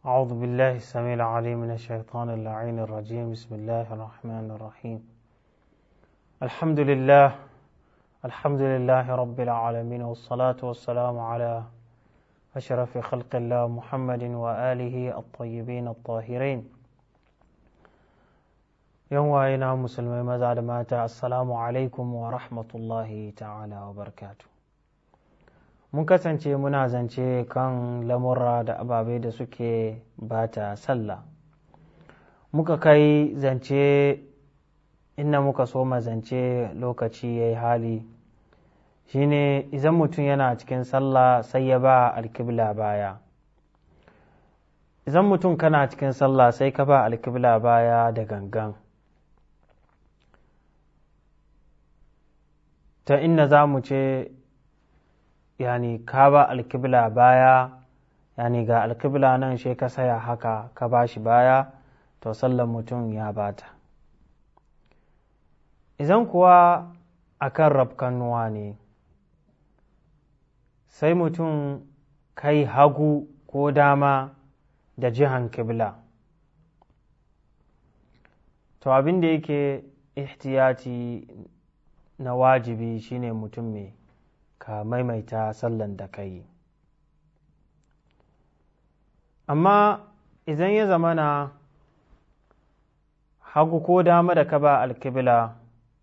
أعوذ بالله السميع العليم من الشيطان اللعين الرجيم بسم الله الرحمن الرحيم الحمد لله الحمد لله رب العالمين والصلاة والسلام على أشرف خلق الله محمد وآله الطيبين الطاهرين يوم وإنا مسلمين مزاد ماتا السلام عليكم ورحمة الله تعالى وبركاته mun kasance muna zance kan lamurra da ababe da suke bata sallah muka kai zance inda muka so zance lokaci ya yi hali shine idan mutum yana cikin sallah sai ya ba alkibla baya idan mutum kana cikin sallah sai ka ba alkibla baya da gangan ta inda za mu ce yani ka ba alkibla baya yani ga alkibla nan shi ka saya haka ka ba shi baya to sallan mutum ya bata idan kuwa akan rafkannuwa ne sai mutum kai hagu ko dama da jihan kibla to abin da yake ihtiyati na wajibi shine mutum mai ka maimaita sallan da ka yi amma idan ya zama na hagu ko dama da ka ba alkibla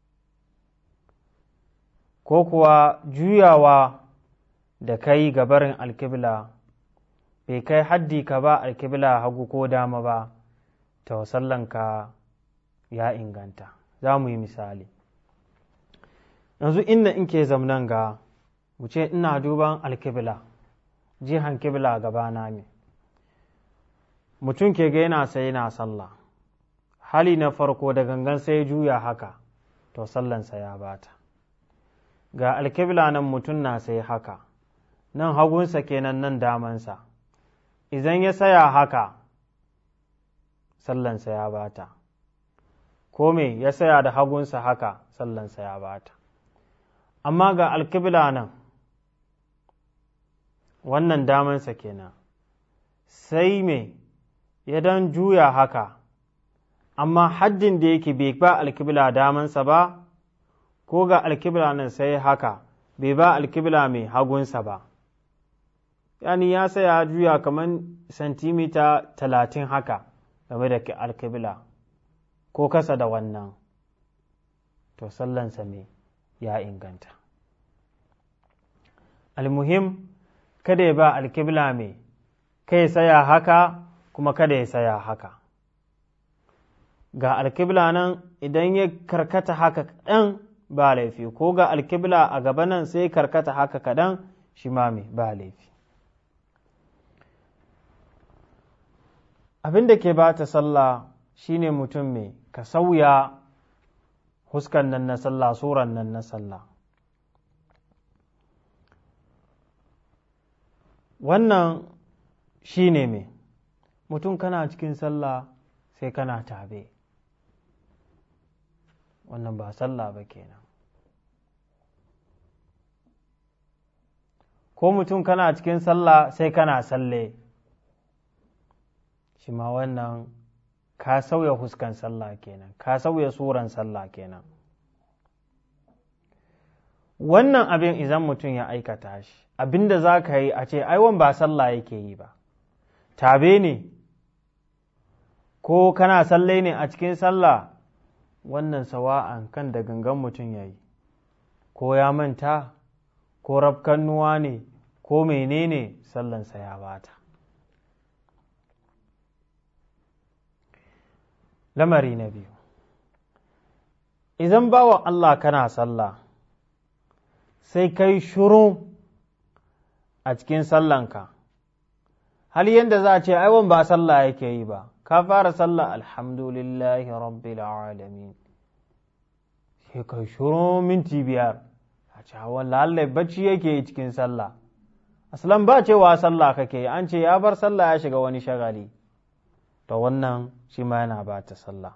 ko kuwa juyawa da ka yi gabarin alkibla bai kai haddi ka ba alkibla hagu ko dama ba ta sallanka ya inganta za mu yi misali yanzu inda in ke zamnan ga mu ce ina duban alkibla jihan kibla gabana ne mutum ke ga yana sai yana sallah hali na farko da gangan sai juya haka to sallansa ya bata ga alkibla nan mutum na sai haka nan hagunsa kenan nan damansa idan ya saya haka sallansa ya bata ko me ya saya da hagunsa haka sallansa ya bata amma ga alkibla nan wannan damansa kenan sai me ya dan juya haka amma haddin da yake bai ba alkibla damansa ba ko ga alkibla nan sai haka bai ba alkibla mai hagunsa ba yani ya saya juya kamar santimita talatin haka game da alkibla ko kasa da wannan to sallansa me ya inganta almuhim kada ya ba alkibla mai kai saya haka kuma kada ya saya haka ga alkibla nan idan ya karkata haka kaɗan ba laifi ko ga alkibla a gaba nan sai karkata haka kaɗan shi ma mai ba laifi abin da ke ba ta sallah shine mutum mai ka sauya huskan nan na sallah suran nan na sallah wannan shi ne mai mutum kana cikin sallah sai kana tabe wannan ba sallah ba kenan ko mutum kana cikin sallah sai kana salle shi ma wannan ka sauya huskan sallah kenan ka sauya suran sallah kenan wannan abin idan mutum ya aikata shi abin da za ka yi a ce aiwon ba sallah yake yi ba tabe ne ko kana salle ne a cikin sallah wannan sawa'an kan da gangan mutum ya yi ko ya manta ko rafkannuwa ne ko menene sallansa ya bata lamari na biyu idan bawa Allah kana sallah sai kai shuru a cikin sallanka hal yadda za a ce aiwon ba sallah yake yi ba ka fara sallah alhamdulillahi rabbil alamin sai kai shuru minti biyar a ce hawan lallai bacci yake yi cikin sallah aslan ba cewa sallah kake an ce ya bar sallah ya shiga wani shagali to wannan shi ma yana ba ta sallah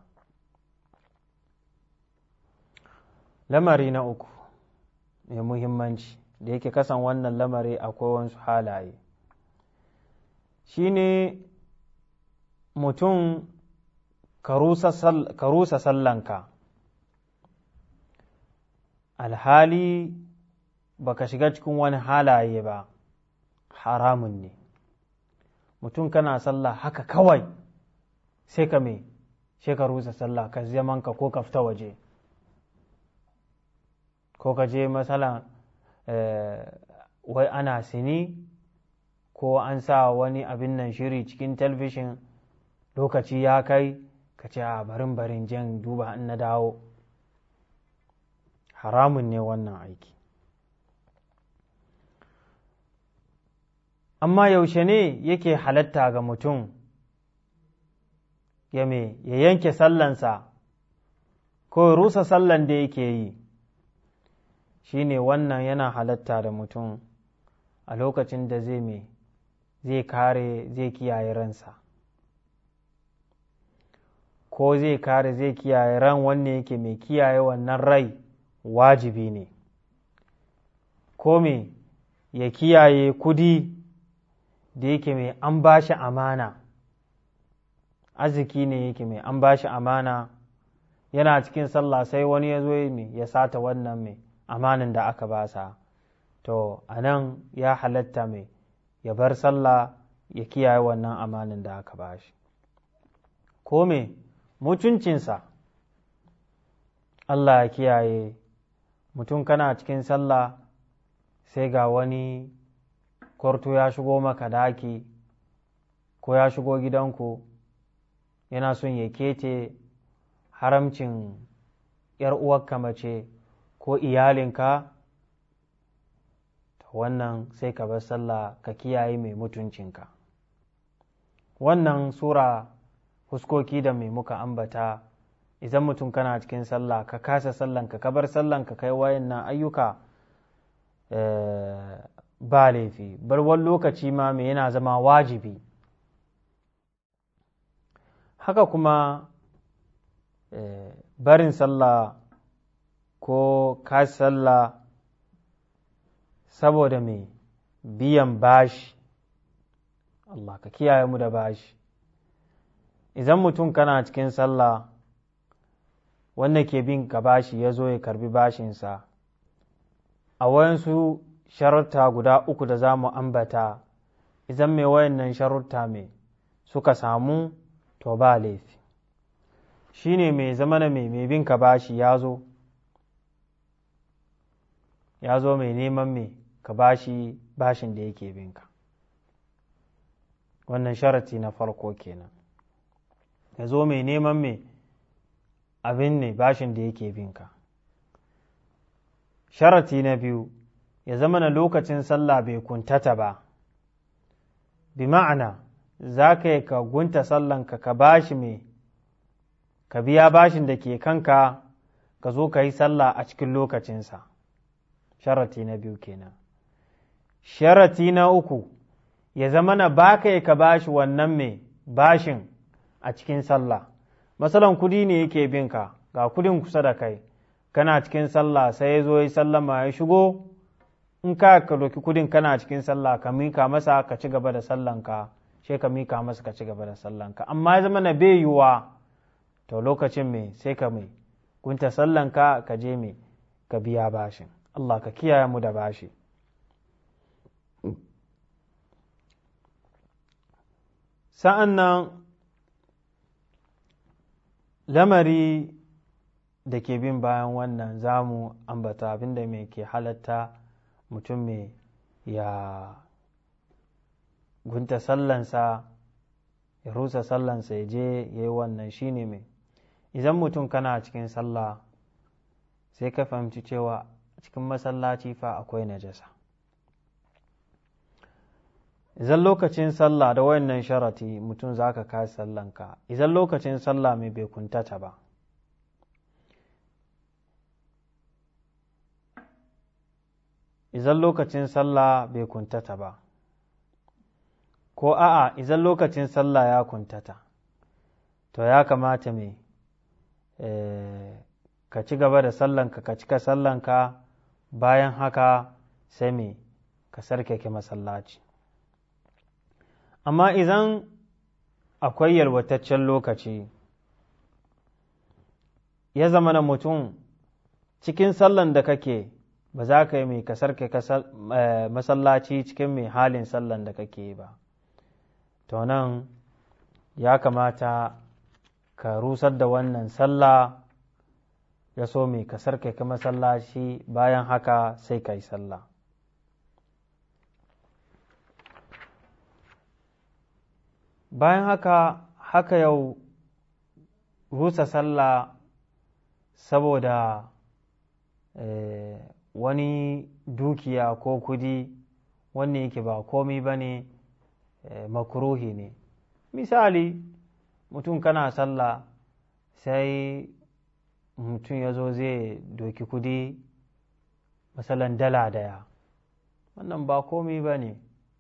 lamari na uku mai muhimmanci da yake kasan wannan lamari akwai wasu halaye shine mutum ka rusa sallanka alhali baka shiga cikin wani halaye ba haramun ne mutum kana sallah haka kawai sai ka me sai ka rusa sallah ka zamanka ko ka fita waje ko ka je matsala wai ana sini ko an sa wani abin nan shiri cikin talbishin lokaci ya kai ka ce a barin barin jan duba in na dawo haramun ne wannan aiki amma yaushe ne yake halatta ga mutum ya me ya yanke sallansa ko rusa sallan da yake yi shine wannan yana halatta da mutum a lokacin da zai me zai kare zai kiyaye ransa ko zai kare zai kiyaye ran wanne yake mai kiyaye wannan rai wajibi ne ko me ya kiyaye kudi da yake mai an ba shi amana arziki ne yake mai an ba shi amana yana cikin sallah sai wani ya zo ya sata wannan mai amanin da aka basa to a nan ya halatta mai ya bar sallah ya kiyaye wannan amanin da aka bashi ko me mutuncinsa Allah ya kiyaye mutum kana cikin sallah sai ga wani kwarto ya shigo maka daki ko ya shigo gidanku yana son ya kete haramcin ‘yar uwarka mace ko iyalinka wannan sai ka bar sallah ka kiyaye mai mutuncinka wannan sura huskoki da mai muka ambata idan mutum kana cikin sallah ka kasa sallanka ka bar sallanka kai wayannan ayyuka ba laifi barwan lokaci ma mai yana zama wajibi haka kuma barin sallah ko ka sallah saboda mai biyan bashi Allah ka kiyaye mu da bashi idan mutum kana cikin sallah wanda ke bin ka bashi ya zo ya karbi bashinsa a wayansu sharuta guda uku da za mu ambata idan mai wayannan sharuta mai suka samu to ba laifi shi ne mai zamana mai mai bin ka bashi ya zo ya zo mai neman mai ka bashi bashin da yake binka wannan sharati na farko kenan ya zo mai neman mai abin ne bashin da yake binka sharati na biyu ya zama na lokacin sallah bai kuntata ba bi ma'ana za ka yi ka gunta sallanka ka bashi mai ka biya bashin da ke kanka ka zo ka yi sallah a cikin lokacinsa sharati na biyu kenan sharati na uku ya zama na ba ka ka bashi wannan mai bashin a cikin sallah masalan kudi ne yake binka ga kudin kusa da kai kana cikin sallah sai ya zo ya sallama ya shigo in ka ka doki kudin kana cikin sallah ka mika masa ka ci gaba da sallanka sai ka mika masa ka ci gaba da sallanka amma ya zama na bai yiwa to lokacin mai sai ka mai gunta sallanka ka je mai ka biya bashin Allah ka kiyaye mu da bashi sa'an nan lamari da ke bin bayan wannan za mu ambata abinda mai ke halatta mutum mai ya gunta sallansa ya rusa sallansa ya je ya yi wannan shine mai idan mutum kana cikin sallah sai ka fahimci cewa cikin masallaci fa akwai najasa idan lokacin sallah da wayannan sharati mutum za ka kai sallanka idan lokacin sallah mai bai kuntata ba idan lokacin sallah bai kuntata ba ko a'a idan lokacin sallah ya kuntata to ya kamata mai ka ci gaba da sallanka ka cika sallanka bayan haka sai mai ka sarkake masallaci amma idan akwai yalwataccen lokaci ya zama na mutum cikin sallan da kake ba za ka yi mai kasar ke masallaci cikin mai halin sallan da kake ba to nan ya kamata ka rusar da wannan sallah ya so mai kasar ke ka masallaci bayan haka sai ka yi sallah bayan haka haka yau rusa sallah saboda eh, wani dukiya ko kudi wanne yake ba komi ba ne eh, makuruhi ne misali mutum kana sallah sai mutum ya zo zai doki kudi masalan dala daya wannan ba komi ba ne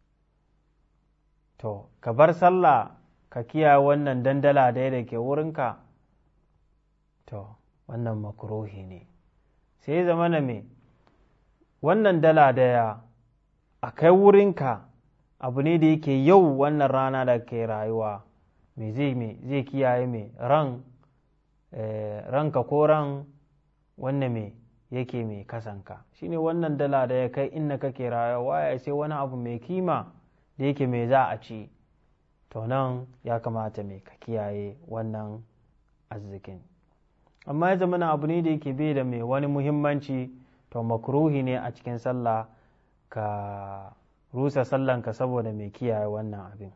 to ka bar sallah ka kiyaye wannan dandala daya da ke wurinka to wannan makurohi ne sai zama na me wannan dala daya a kai wurinka abu ne da yake yau wannan rana da ke rayuwa me zai me zai kiyaye me ran ranka ko ran wannan me yake mai kasanka shine wannan dala da ya kai inda kake rayuwa ya sai wani abu mai kima da yake mai za a ci to nan ya kamata mai ka kiyaye wannan arzikin amma ya zama abu ne da yake bai da mai wani muhimmanci to makruhi ne a cikin sallah ka rusa sallanka saboda mai kiyaye wannan abin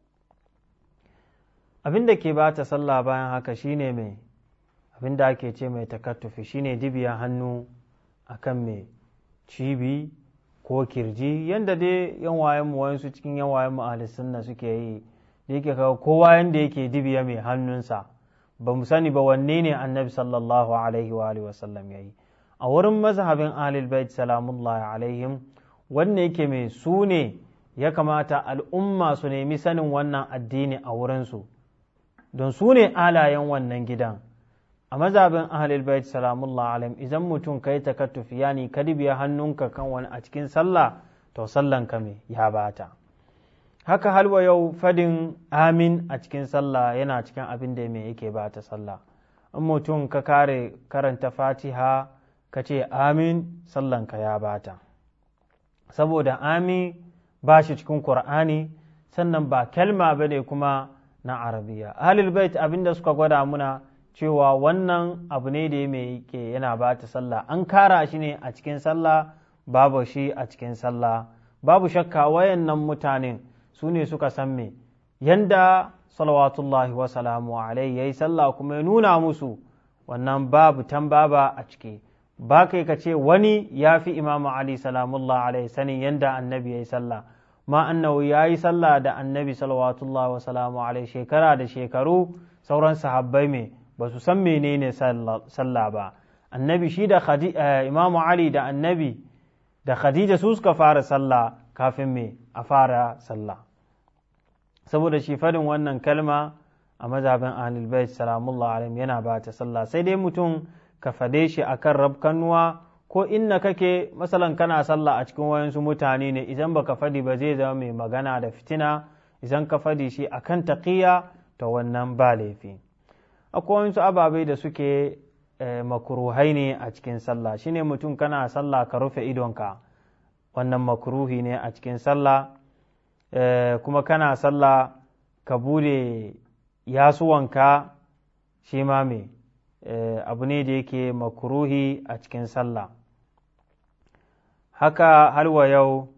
abin da ke bata sallah bayan haka shine mai abin da ake ce mai takattufi shine dibiya hannu akan mai cibi ko kirji yadda dai yan wayen mu wayansu cikin yan wayen mu ahli sunna suke yi da yake kawo kowa yanda yake dibiya mai hannunsa ba mu sani ba wanne ne annabi sallallahu alaihi wa alihi wasallam yayi a wurin mazhabin ahlul bait salamullahi alaihim wanne yake mai su ne ya kamata al'umma su nemi sanin wannan addini a wurinsu don su ne alayen wannan gidan a mazhabin ahlul bait salamullah alaihim idan mutum kai takattufi yani ka dibiya hannunka kan wani a cikin sallah to sallan ka me ya bata haka halwa yau fadin amin a cikin sallah yana cikin abin da me yake bata sallah in mutum ka kare karanta fatiha ka ce amin sallan ka ya bata saboda amin ba shi cikin qur'ani sannan ba kalma bane kuma na arabiya ahlul bait abin da suka gwada muna cewa wannan abu ne da mai ke yana ba ta sallah an kara shi ne a cikin sallah babu shi a cikin sallah babu shakka wayannan mutanen su ne suka san me yanda salawatullahi wa salamu alai yayi sallah kuma ya nuna musu wannan babu tambaba a ciki ba kai ka ce wani ya fi imamu ali salamullah alai sanin yanda annabi ya yi sallah ma annahu ya yi sallah da annabi salawatullahi wa salamu alai shekara da shekaru sauran sahabbai mai ba su san menene sallah ba annabi shi da imamu ali da annabi da khadija su suka fara sallah kafin me a fara sallah saboda shi faɗin wannan kalma a mazhabin ahlul bait salamullah alaihim yana ba ta sallah sai dai mutum ka fade shi akan rabkanuwa ko inna kake masalan kana sallah a cikin wayansu mutane ne idan baka fadi ba zai zama mai magana da fitina idan ka fadi shi akan taqiya to wannan ba laifi akwai wasu ababai da suke makuruhai ne a cikin sallah shine mutum kana sallah ka rufe idonka wannan makruhi ne a cikin sallah kuma kana sallah ka bude yasuwanka shi ma me abu ne da yake makruhi a cikin sallah haka halwa yau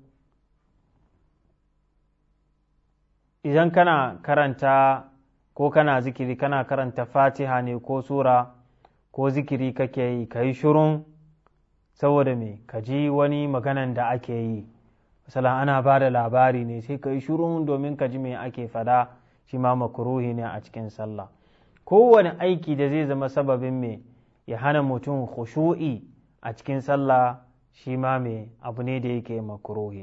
idan kana karanta ko kana zikiri kana karanta fatiha ne ko sura ko zikiri kake yi ka yi shirun saboda me ka ji wani maganan da ake yi misalan ana ba da labari ne sai ka yi shirun domin ka ji me ake fada shi ma makuruhi ne a cikin sallah kowane aiki da zai zama sababin me ya hana mutum khushu'i a cikin sallah shi ma me abu ne da yake makuruhi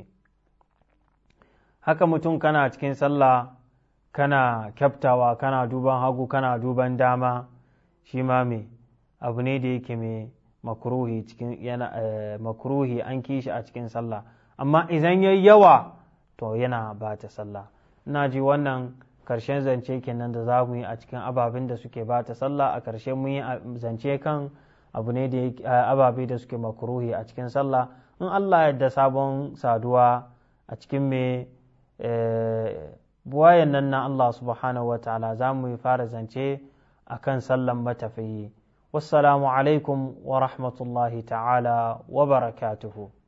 haka mutum kana cikin sallah kana kyaftawa kana duban hagu kana duban dama shi ma me abu ne da yake mai makruhi cikin yana makruhi an kishi a cikin sallah amma idan yayi yawa to yana ba ta sallah ina ji wannan karshen zance kenan da za mu yi a cikin ababen da suke bata sallah a karshe mun yi zance kan abu ne da ababe da suke makruhi a cikin sallah in Allah yadda sabon saduwa a cikin me buwayen nan na Allah subhanahu wa ta'ala za mu yi fara zance a kan sallan matafiyi wassalamu alaikum wa rahmatullahi ta'ala wa barakatuhu